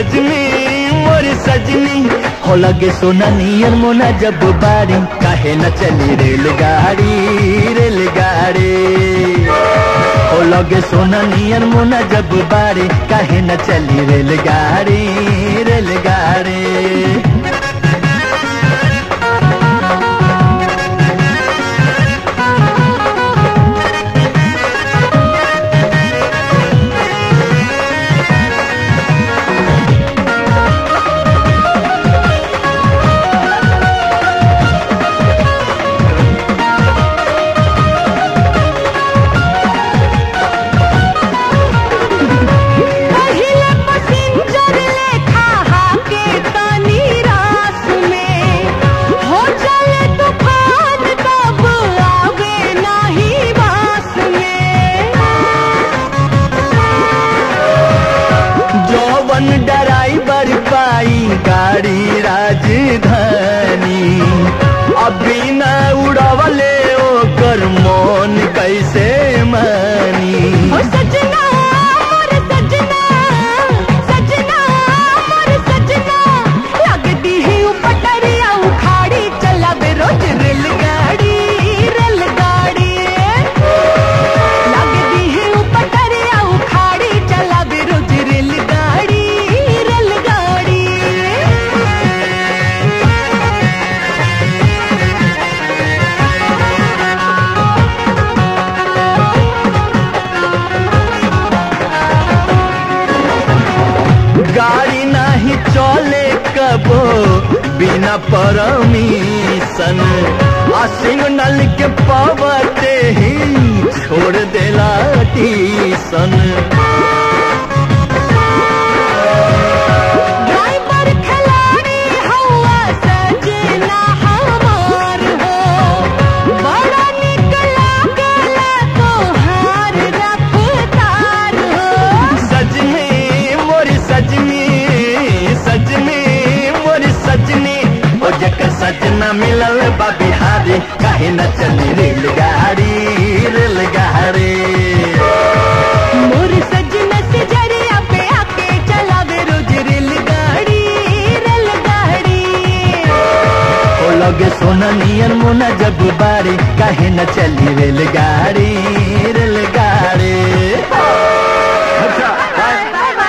सजनी मोरी सजनी हो लगे सोना नियर मोना जब बारी काहे न चली रेलगाड़ी रेलगाड़ी हो लगे सोना नियर मोना जब बारी काहे न चली रेलगाड़ी रेलगाड़ी पहिले पसिंजर लेखा हाके तनी रास में हो चले तूफान तब आवे नाही बास में जौवन ड्राइवर पाई गाड़ी राजधानी अभी न उड़वले ओकर मन कैसे मानी ओ सजना मोर सजना सजना मोर सजना लगदी है उपटरिया उखाड़ी चलावे रोज रेलगाड़ी रेलगाड़ी लगदी है उपटरिया उखाड़ी चलावे रोज रेलगाड़ी रेलगाड़ी गाड़ी नहीं चले कबो बिना परमिशन आ सिग्नल के पावते ही छोड़ देला टीसन ड्राइवर खिलाड़ी हवा सजना हमार हो बड़ा निक लागला तोहार रफ्तार हो सजनी मोरी सजनी सजनी मोरी सजनी ओ जकर सजना मिलल बा बिहारी काहे न चली रेलगाड़ी रेलगाड़ी मोर सजना से जरिया पे आके चलावे रोज रेलगाड़ी रेलगाड़ी ओ लगे सोना नियर मोना जब बारी काहे न चली रेलगाड़ी